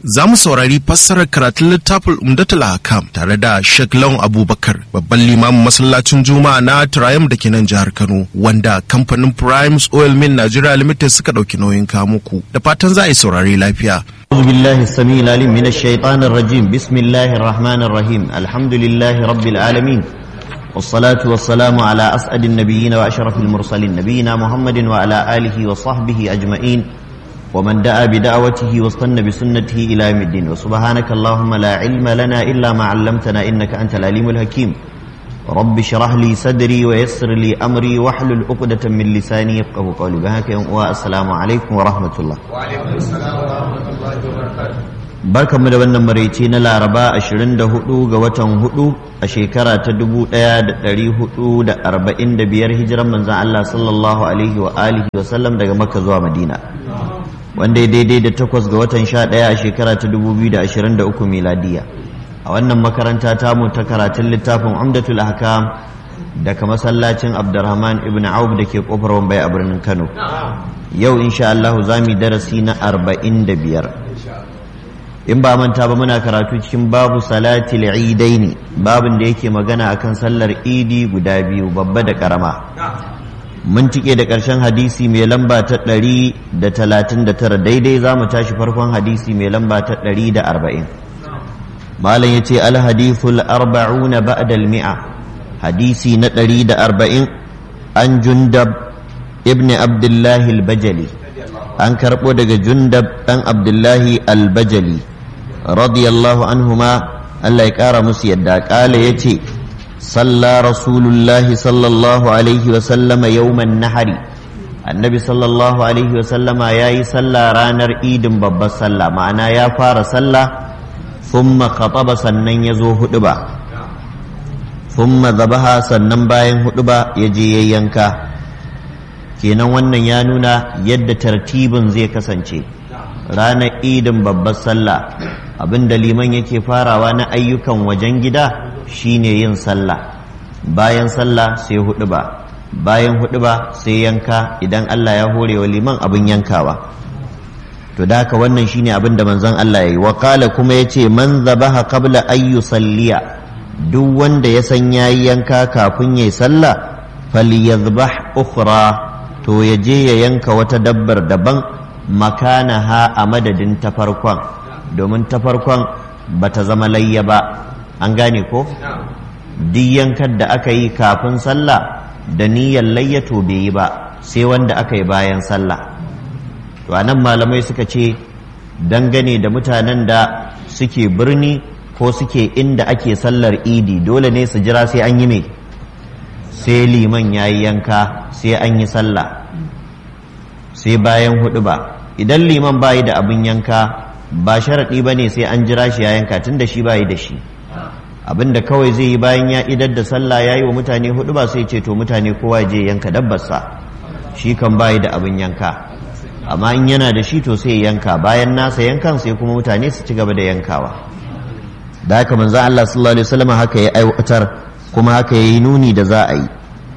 za mu saurari fassarar karatun littafin Umdatul Hakam tare da Sheikh Lawan Abubakar babban limamin masallacin Juma'a na Triumph da ke nan jihar Kano wanda kamfanin Primes Oil Mill Nigeria Limited suka ɗauki nauyin kamuku da fatan za a yi saurari lafiya. أعوذ بالله السميع العليم من الشيطان الرجيم بسم الله الرحمن الرحيم الحمد لله رب العالمين والصلاة والسلام على أسعد النبيين وأشرف المرسلين نبينا محمد وعلى آله وصحبه أجمعين ومن دعا بدعوته واستنى بسنته إلى يوم الدين وسبحانك اللهم لا علم لنا إلا ما علمتنا إنك أنت العليم الحكيم رب اشرح لي صدري ويسر لي أمري واحلل عقدة من لساني يفقه قولي بهاك والسلام عليكم ورحمة الله وعليكم السلام ورحمة الله وبركاته barkanmu da wannan maraice na laraba 24 ga watan 4 a shekara ta 1445 hijiran manzan Allah sallallahu alaihi wa alihi wa sallam daga makka zuwa madina wanda ya daidai da takwas ga watan 11 a shekara ta 2023 miladiya a wannan makaranta tamu ta karatun littafin umdatul ahkam daga masallacin abdurrahman ibn auf da ke kofar wambai a birnin kano yau insha Allah za mu yi darasi na 45 in ba manta ba muna karatu cikin babu salatil idaini babin da yake magana akan sallar idi guda biyu babba da karama mun tike da ƙarshen hadisi mai lamba ta ɗari da talatin da tara daidai za mu tashi farkon hadisi mai lamba ta ɗari da arba'in malam ya ce alhadithul arba'una ba'dal mi'a hadisi na ɗari da arba'in an jundab ibn abdullahi al-bajali an karɓo daga jundab ɗan abdullahi al-bajali radiyallahu anhuma Allah ya ƙara musu yadda ƙala ya ce salla rasulullahi sallallahu alaihi wasallama yawman nahari annabi sallallahu alaihi wasallama ya yi salla ranar idin babbar sallah ma'ana ya fara sallah thumma khataba sannan ya zo hudu ba thumma zabaha sannan bayan hudu ba ya je ya yanka kenan wannan ya nuna yadda tartibin zai kasance ranar idin babbar sallah abinda liman yake farawa na ayyukan wajen gida shine yin sallah bayan sallah sai hudu ba bayan hudu ba sai yanka idan Allah ya hore wa liman abin yankawa to da haka wannan shine abin da manzon Allah ya yi wa kala kuma ya ce man zabaha qabla ayyu salliya duk wanda ya san yayi yanka kafin yayi sallah falyadhbah ukhra to ya je ya yanka wata dabbar daban makanaha a madadin ta farkon domin ta farkon ba ta zama layya ba an gane ko duk yankar da aka yi kafin sallah da niyyar layya to bai yi ba sai wanda aka yi bayan sallah to anan malamai suka ce dangane da mutanen da suke birni ko suke inda ake sallar idi dole ne su jira sai an yi mai sai liman ya yi yanka sai an yi sallah sai bayan hudu ba idan liman bayi da abin yanka ba sharaɗi ba ne sai an jira shi ya yanka tun da shi bayi da shi abin da kawai zai yi bayan ya idar da sallah ya yi wa mutane hudu ba sai ce to mutane kowa je yanka dabbarsa shi kan bayi da abin yanka amma in yana da shi to sai ya yanka bayan nasa yankan sai kuma mutane su ci gaba da yankawa da haka manzo Allah sallallahu alaihi wasallam haka ya aiwatar kuma haka yayi nuni da za a yi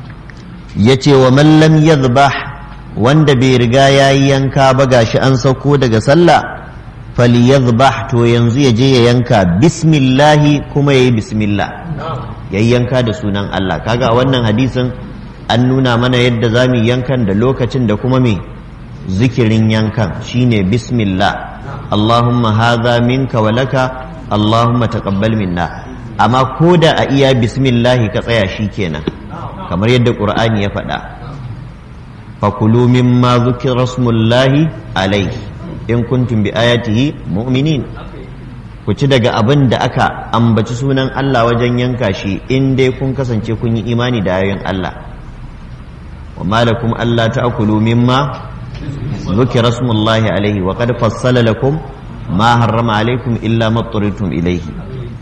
yace wa man lam yadhbah wanda bai riga yayi yanka ba gashi an sauko daga sallah falyadhbah to yanzu ya je ya yanka bismillahi kuma yayi bismillah yayi yanka da sunan Allah kaga wannan hadisin an nuna mana yadda zamu yankan da lokacin da kuma me zikirin yankan shine bismillah Allahumma hadha minka wa laka Allahumma taqabbal minna amma koda a iya bismillahi ka tsaya shikenan kamar yadda Qur'ani ya faɗa fakulu mimma zukira smullahi alaihi in kuntum bi ayatihi mu'minin ku ci daga abin da aka ambaci sunan Allah wajen yanka shi in dai kun kasance kun yi imani da ayoyin Allah wa malakum alla ta'kulu mimma zukira smullahi alaihi wa qad fassala lakum ma harrama alaikum illa ma turitum ilaihi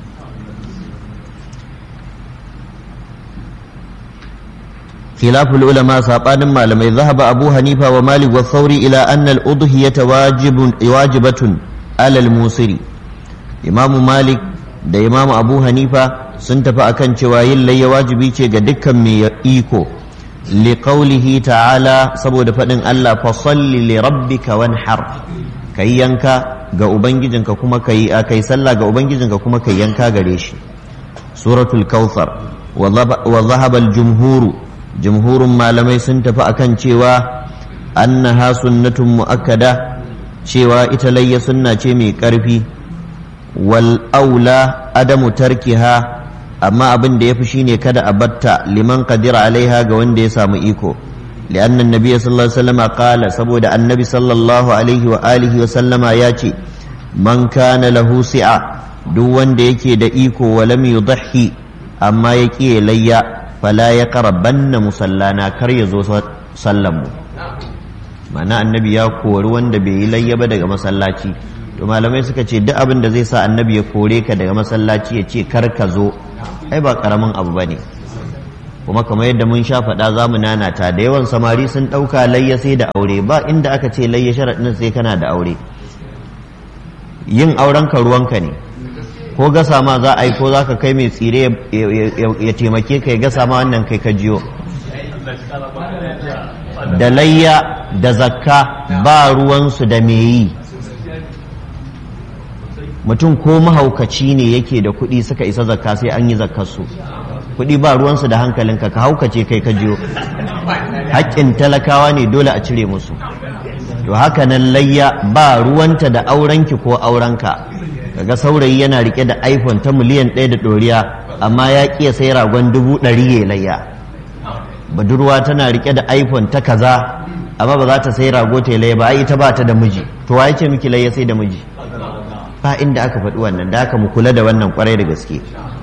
خلاف العلماء سابان malamai ذهب أبو حنيفة ومالك والثوري إلى أن الأضحية واجب واجبة على الموسر إمام مالك da Imam Abu Hanifa sun tafi akan cewa yin layya wajibi ce ga dukkan mai iko li qawlihi ta'ala saboda faɗin Allah fa salli li rabbika wanhar kai yanka ga ubangijinka kuma kai kai sallah ga ubangijinka kuma kai yanka gare shi suratul kautsar wa dhahaba al-jumhur jumhurun malamai sun tafi akan cewa annaha sunnatun muakkada cewa ita layya sunna ce mai karfi wal aula adamu tarkiha amma abin da yafi shine kada a batta liman qadira alaiha ga wanda ya samu iko لأن النبي صلى الله عليه وسلم قال سبود النبي صلى الله عليه وآله وسلم ياتي من كان له سعة دون ديكي دئيكو ولم يضحي أما يكي ليا فلا يقربن مسلانا كريزو سلمو معنى النبي يا كور wanda bai yi layya ba daga masallaci to malamai suka ce duk abin da zai sa annabi ya kore ka daga masallaci ya ce kar ka zo ai ba karamin abu bane kuma kamar yadda mun sha faɗa za mu nanata da yawan samari sun ɗauka layya sai da aure ba inda aka ce layya sharaɗin sai kana da aure yin auren ka ruwanka ne ko gasa ma za a yi ko za ka kai mai tsire ya taimake ka ya gasa ma wannan kai ka jiyo da layya da zakka ba ruwansu da me yi mutum ko mahaukaci ne yake da kuɗi suka isa zakka sai an yi zakkarsu kuɗi ba ruwansu da hankalinka ka haukace kai ka jiyo haƙƙin talakawa ne dole a cire musu to haka nan layya ba ruwanta da aurenki ko aurenka kaga saurayi yana rike da iphone ta miliyan ɗaya da ɗoriya amma ya ƙiya sai ragon dubu ɗari ya layya budurwa tana rike da iphone ta kaza amma ba za ta sai rago ta layya ba ai ita ba ta da miji to wa ce miki layya sai da miji ba inda aka faɗi wannan da aka mu kula da wannan kwarai da gaske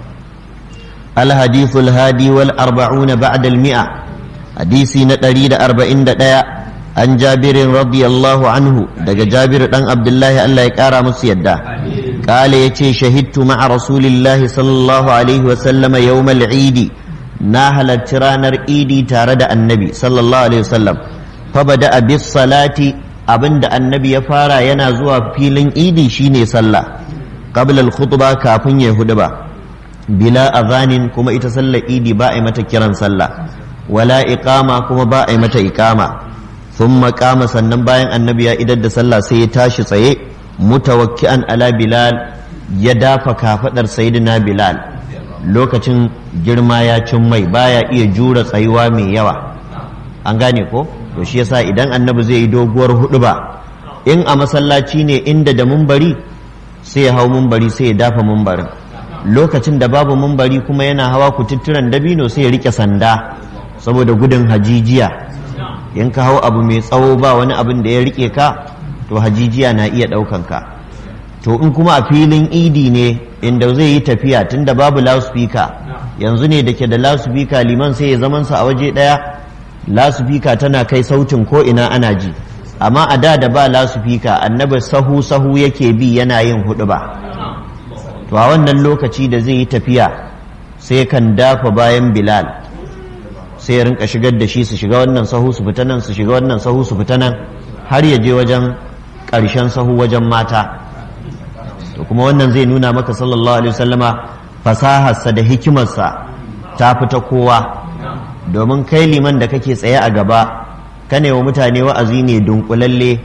الحديث الهادي والأربعون بعد المئة حديثي نتريد أربعين دقاء عن جابر رضي الله عنه دق جابر عن عبد الله ألا يكارى مسيدا قال يتي شهدت مع رسول الله صلى الله عليه وسلم يوم العيد ناهل الترانر إيدي تارد النبي صلى الله عليه وسلم فبدأ بالصلاة أبند النبي يفارى ينازوا فيلن إيدي شيني صلى قبل الخطبة كافن يهدبا bila azanin kuma ita sallar idi ba a mata kiran sallah wala iqama kuma ba a mata iqama thumma qama sannan bayan annabi ya idar da sallah sai ya tashi tsaye mutawakki'an ala bilal ya dafa kafadar sayyidina bilal lokacin girma ya cin mai baya iya jura tsayuwa mai yawa an gane ko to shi yasa idan annabi zai yi doguwar huduba in a masallaci ne inda da mumbari sai ya hau mumbari sai ya dafa mumbarin lokacin da babu mumbari kuma yana hawa kututturen dabino sai ya rike sanda saboda gudun hajijiya in ka hau abu mai tsawo ba wani abin da ya rike ka to hajijiya na iya ɗaukan ka to in kuma a filin idi ne inda zai yi tafiya tunda babu loudspeaker yanzu ne da ke da loudspeaker liman sai ya zamansa a waje ɗaya loudspeaker tana kai sautin ko ina ana ji amma a da da ba loudspeaker annabi sahu sahu yake bi yana yin hudu ba to a wannan lokaci da zai yi tafiya sai kan dafa bayan bilal sai ya rinka shigar da shi su shiga wannan sahu su fita nan su shiga wannan sahu su fita nan har ya je wajen ƙarshen sahu wajen mata to kuma wannan zai nuna maka sallallahu alaihi wasallama fasaharsa da hikimarsa ta fita kowa domin kai liman da kake tsaye a gaba ka wa mutane wa'azi ne dunkulalle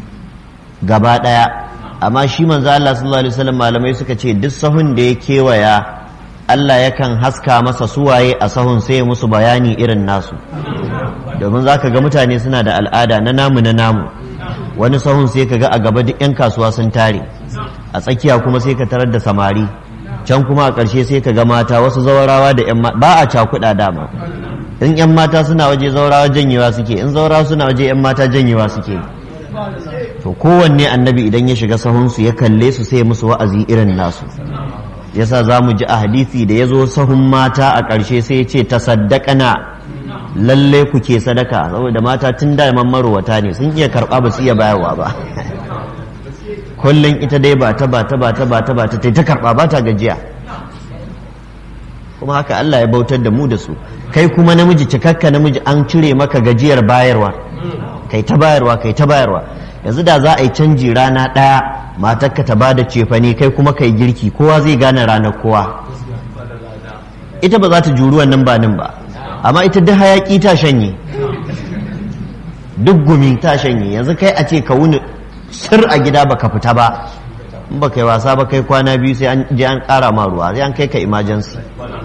gaba ɗaya amma shi manzo Allah sallallahu alaihi wasallam malamai suka ce duk sahun da ya kewaya Allah yakan haska masa suwaye a sahun sai musu bayani irin nasu domin zaka ga mutane suna da al'ada na namu na namu wani sahun sai ka ga a gaba duk 'yan kasuwa sun tare a tsakiya kuma sai ka tarar da samari can kuma a ƙarshe sai ka ga mata wasu zawarawa da 'yan ba a cakuɗa dama in 'yan mata suna waje zawarawa janyewa suke in zawarawa suna waje 'yan mata janyewa suke to kowanne annabi idan ya shiga sahunsu ya kalle su sai musu wa'azi irin nasu yasa za mu ji a hadisi da ya zo sahun mata a ƙarshe sai ya ce ta saddakana lalle ku ke sadaka saboda mata tun da marowata ne sun iya karɓa ba su iya bayarwa ba kullum ita dai ba ta ba ta ba ta ba ta ba ta ta karɓa ba ta gajiya kuma haka Allah ya bautar da mu da su kai kuma namiji cikakka namiji an cire maka gajiyar bayarwa kai ta bayarwa kai ta bayarwa yanzu da za a yi canji rana ɗaya matarka ta ba da cefane kai kuma kai girki kowa zai gane ranar kowa ita ba za ta juri wannan ba nan ba amma ita duk hayaki ta shanye duk gumi ta shanye yanzu kai a ce ka wuni sir a gida baka fita ba in baka yi wasa ba kai kwana biyu sai an je an ƙara ma ruwa sai an kai ka emergency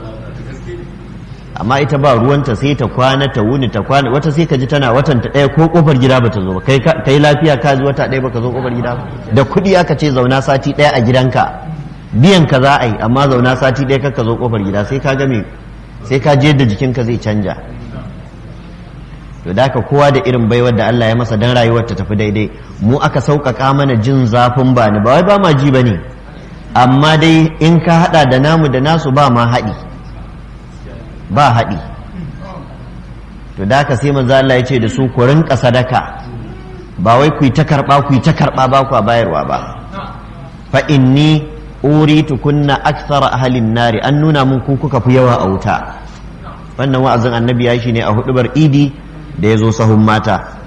amma ita ba ruwanta sai ta kwana ta wuni ta kwana wata sai ka ji tana watan ta ɗaya ko kofar gida bata zo ba kai kai lafiya ka ji wata ɗaya baka zo kofar gida ba da kuɗi aka ce zauna sati ɗaya a gidanka biyan ka za a yi amma zauna sati ɗaya ka zo kofar gida sai ka ga me sai ka je da jikinka zai canja to da kowa da irin baiwar da Allah ya masa dan rayuwar ta tafi daidai mu aka sauƙaƙa mana jin zafin ba ni ba wai ba ma ji bane amma dai in ka hada da namu da nasu ba ma haɗi ba haɗi to da ka sai manzo Allah ya ce da su ku rinka sadaka ba wai ku yi ta karɓa ku yi ta karɓa ba ku bayarwa ba fa inni uritu kunna akthara ahlin nari an nuna mun ku kuka fi yawa a wuta wannan wa'azin annabi ya shi ne a hudubar idi da ya zo sahun mata